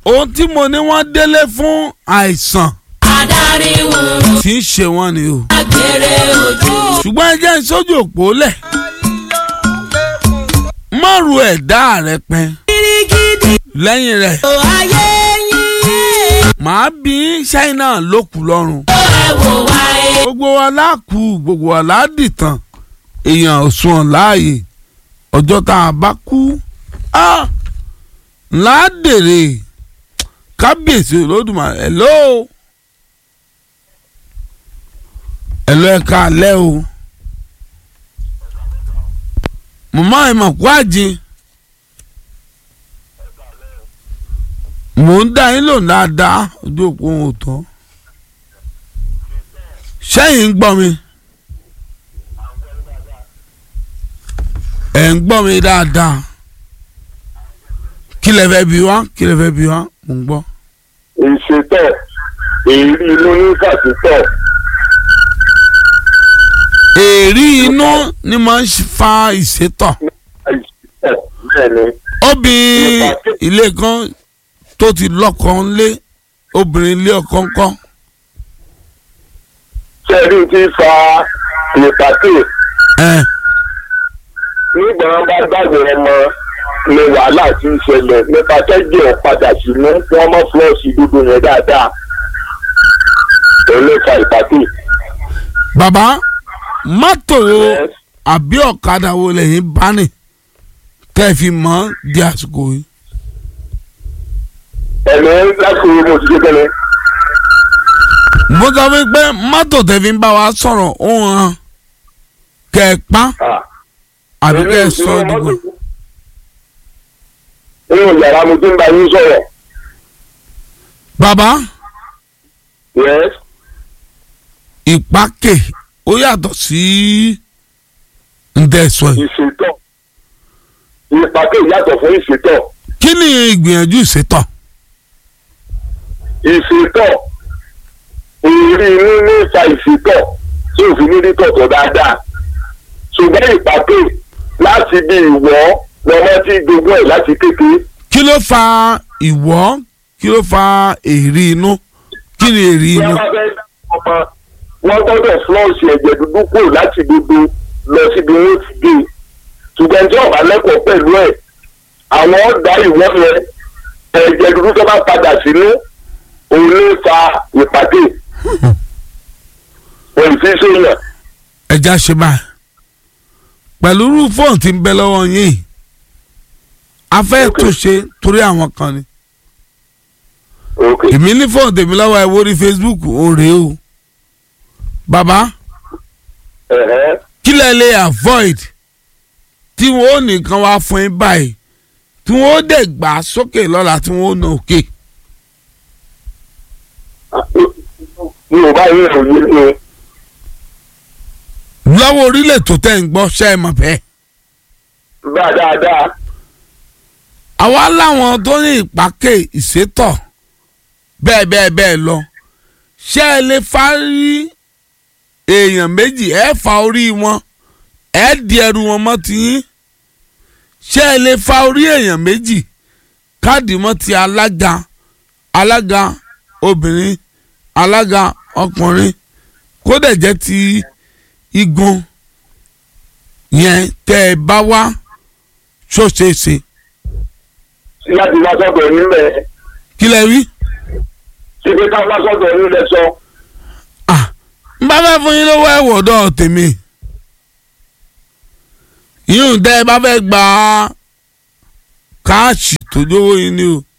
ohun tí mo ní wọ́n délé fún àìsàn adarí wúru tí ń ṣe wọ́n ni o agbèrè ojú. ṣùgbọ́n ẹ jẹ́ sójú òpó lẹ̀ mọ́rù ẹ̀dá rẹ pẹ́ kirikidi lẹ́yìn rẹ̀ o ayé yín. màá bí ṣáínà lókù lọ́rùn ó ẹ wò wá ẹ. gbogbo wa láàkú gbogbo wa láàdìtàn èèyàn òsùn láàyè ọjọ́ tá a bá kú á ládèrè kábíyèsí olódùmarè hello hello ẹ káalẹ́ o màmá ẹ mà kú àjìn mò ń dá yín lò dáadáa ojú òpó wọn ò tán sẹ́yìn ń gbọ́ mi ẹ̀ ń gbọ́ mi dáadáa kí lẹ fẹ́ bi wá kí lẹ fẹ́ bi wá mò ń gbọ́. ìṣètò èrí inú ní kàtúntọ̀ èrí inú ni máa ń fa ìsétọ̀ ìṣètò bẹ́ẹ̀ ni obìnrin ilé kan tó ti lọ́kọ ńlé obìnrin ilé ọkọ ńkọ́ sẹ́ẹ̀rí ti fa ìpàtẹ ẹ̀ nígbà wọn bá gbàgbé ọmọ ni wàhálà ti ń ṣẹlẹ̀ nípa tẹ́jọ́ padà sínú wọn mọ́ fúlọ́ọ̀sì dúdú yẹn dáadáa òun ló fa ìpàtẹ. bàbá mọ́tò àbí ọ̀kadà wo lẹ́yìn bá nì tẹ́ ẹ fi mọ́ di àsìkò yìí. ẹ̀mí láti mo ti kékeré mo sọ fún yín pé mọ́tò tẹ́ fi ń bá wa sọ̀rọ̀ ó hàn kẹ́ ẹ pa àbí kẹ́ ẹ sọ ọ́ dìbò. inú yàrá mo ti ń bá yín sọ̀rọ̀ bàbá yes ìpákè ó yàtọ̀ sí ǹdẹ̀sọ̀ yìí. ìṣètò ìpàtẹ yàtọ̀ fún ìṣètò kí ni ìgbìyànjú ìṣètọ̀? ìṣètò ìrírí inú ní ìfa ìṣètò tí òfin ní rí tọ̀tọ̀ dáadáa ṣùgbọ́n ìpàtẹ láti bí ìwọ́ lọ́mọ tí gbogbo ẹ̀ láti kékeré kí ló fa ìwọ́ kí ló fa èrí inú kí ni èrí tí inú. wọ́n bá fẹ́ dá ọmọ wọ́n gbọ́dọ̀ flọ́ọ̀sì ẹ̀jẹ̀ dúdú kúrò láti gbogbo lọ síbi wọn ti dé ṣùgbọ́n tí ọ̀bá lẹ́kọ̀ọ́ pẹ̀lú ẹ̀ àwọn ọ̀dà ìwọ́ yẹn ẹ̀jẹ̀ dúdú tó bá padà sínú òun ló fa ìpàdé òun fi sèèyàn ẹja ṣe báyìí pẹ̀lú irú fóònù tí ń bẹ lọ́wọ́ yín a fẹ́ Ok. tó ṣe torí àwọn kan ni ok èmi ní fóònù tèmi lọ́wọ́ ẹ̀ wórí Facebook ó rèé o bàbá ẹ̀hẹ́ kí lẹ lè avoid tí wọn ò nìkan wá fún yín báyìí tí wọn ó dẹ̀ gbà sókè lọ́la tí wọn ó nà òkè mi ò bá yín òye ni lọ́wọ́ orílẹ̀ tó tẹ̀ ń gbọ́ ṣe é mọ̀ bẹ́ẹ̀. bá dáadáa àwa láwọn tó ní ìpàkè ìsétọ̀ bẹ́ẹ̀ bẹ́ẹ̀ bẹ́ẹ̀ lọ ṣé ẹ lè fárí èèyàn méjì ẹ fa orí wọn ẹ di ẹrù wọn mọ́ ti yín ṣé ẹ lè fa orí èèyàn méjì káàdì mọ́ ti alága alága obìnrin alága ọkùnrin kó dẹ̀ jẹ́ ti igun yẹn tẹ́ ẹ bá wá ṣóṣeéṣe láti wá sọ́dọ̀ nílẹ̀ kí lẹ rí. ṣíbi ká wá sọ́dọ̀ nílẹ̀ sọ Ah, n bá fẹ́ fún yín lówó ẹ̀wọ̀dọ̀ tèmi yíyún tẹ́ ẹ bá fẹ́ gba káàṣì tó lówó yín ni o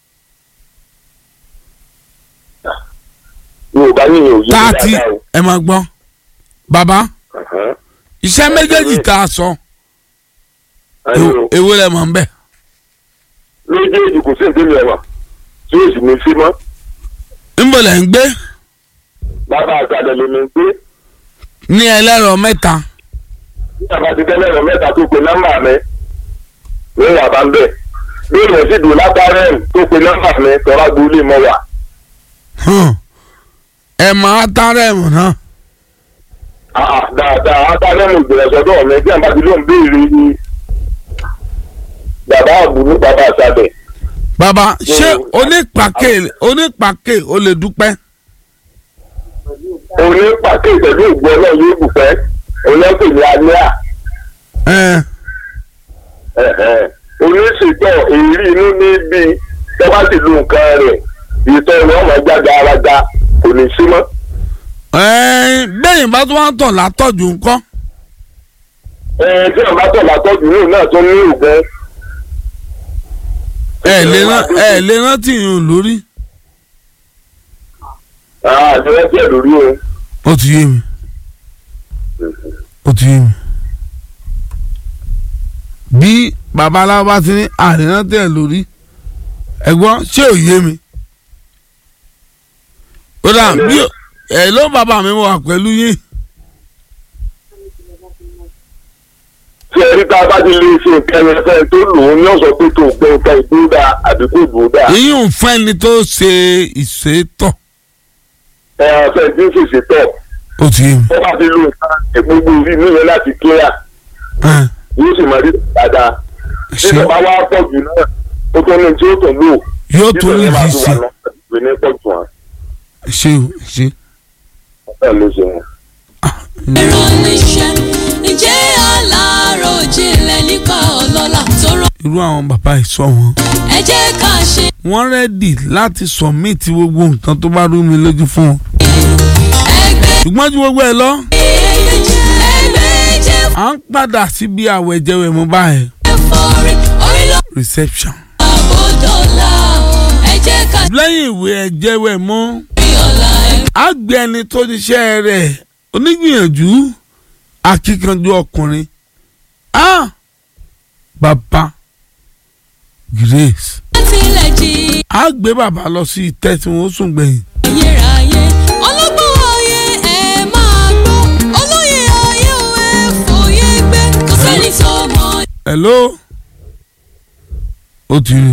mi ò bá yín òye táàtì dáadáa o. ẹ máa gbọ́ bàbá Ẹ̀hẹ́. iṣẹ́ méjèèjì tá a sọ Ẹ̀yin o. èwo lẹ mọ̀ ń bẹ̀. méjèèjì kò sí ìdílé ẹ̀wà tí ó sì ní sí mọ́ níbo lẹ̀ ń gbé bàbá àgbàdo lè mi gbé ní ẹlẹ́rọ mẹ́ta bí àbá ti tẹ́lẹ̀ rẹ̀ mẹ́ta tó pe nọ́mbà mi ní wà bá ń bẹ̀ bí ìrìn sì dùn látàrẹ́ tó pe nọ́mbà mi tọ́lá gbolé mọ́ wà hàn, ẹ máa tààrẹ̀ mọ̀ náà àà dáadáa látàrẹ́ mo gbìyànjú sọ́dọ̀ mi bí àbá ti ló ń béèrè ni bàbá àbúrú bàbá àṣàbẹ̀ bàbá ṣé Mm. onípàkè onípàkè ó lè dúpẹ́ onípàkè pẹ̀lú ìgbọ́ náà yóò dùpẹ́ olóńpẹ̀ ní alẹ́ ẹ à oníṣètò èrí inú níbi tọ́ba ti lu nǹkan rẹ̀ ìtọ́ ìwọ́n máa jáde araja kò ní sí mọ́. ẹ bẹ́yìn bá tún wá ń tọ̀ látọ̀jù ńkọ́ ẹ tí wọn bá tọ̀ látọ́jú náà náà tó ní òògùn. ẹ lè rán ẹ lè rántí yín lórí àti wọ́n tiẹ̀ lórí o. ó ti yé mi ó ti yé mi bí babaláwo bá ti ní àrírántí ẹ lórí ẹ̀gbọ́n ṣé ò yé mi ó dà bí ẹ ló bàbá mi wà pẹ̀lú yín tí ẹni tá a bá ti lè ṣe nǹkan yẹn fẹ́ tó lò ó ní ọ̀sán pé tó gbẹ nǹkan ìdúró dáa àbí kò dúró dáa. èyí ò fẹ́ ni tó ṣe ìṣètò ẹ fẹ́ tí ń fèsì tọ̀ ó ti yé mi wọ́n bá ti lo nǹkan ìgbógun orí inú yẹn láti kíá ẹ yóò sì máa rí dáadáa. ṣe bí bàbá wa pọ̀ jù náà ó tó ní tí ó tó lò. yóò tó ní máa yìí tó ṣe wà lọ ìwé ní pọ̀ jù wọn. ṣe o ṣe. bẹ́ẹ̀ ló ṣe wọn. ẹ̀rọ níṣẹ́ ǹjẹ́ alárò jinlẹ̀ nípa ọlọ́lá tó rọ. irú àwọn bàbá ìsọ wọn. ẹ jẹ́ ká ṣe wọ́n rẹ́dì láti submit gbogbo nǹkan tó bá rú mi lójú fún wọn. ẹgbẹ́ ṣùgbọ́n ju gbogbo ẹ̀ lọ ẹgbẹ́ jẹ́ à ń padà síbi àwẹ̀jẹwẹ̀ mú báyìí forí orí ló reception. àbódọ́là ẹ jẹ́ ká lẹ́yìn ìwé ẹ̀jẹ̀wẹ̀ mú rí ọ̀la ẹ̀. á gbé ẹni tó níṣẹ́ rẹ̀ onígbìyànjú akíkanjú ọkùnrin á bàbá Grace tilẹ̀ jì á gbé bàbá lọ sí ìtẹ́ tí wọ́n sùn gbẹ̀yìn. ayérayé ọlọ́gbọ́n ayé ẹ máa gbọ́ olóyè ayé ò ẹ fòye gbé kò sẹ́ni tó mọ̀ hello ó ti rí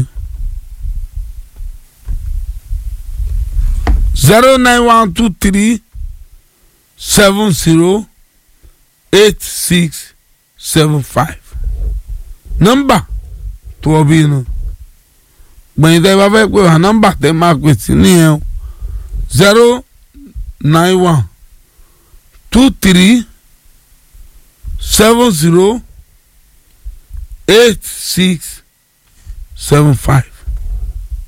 zero nine one two three seven zero eight six seven five nọ́mbà tó o bí inú gbẹ̀yìn tẹ́ bá fẹ́ pé wà nọ́mbà tẹ́ máa pè sí nìyẹn o zero nine one two three seven zero eight six seven five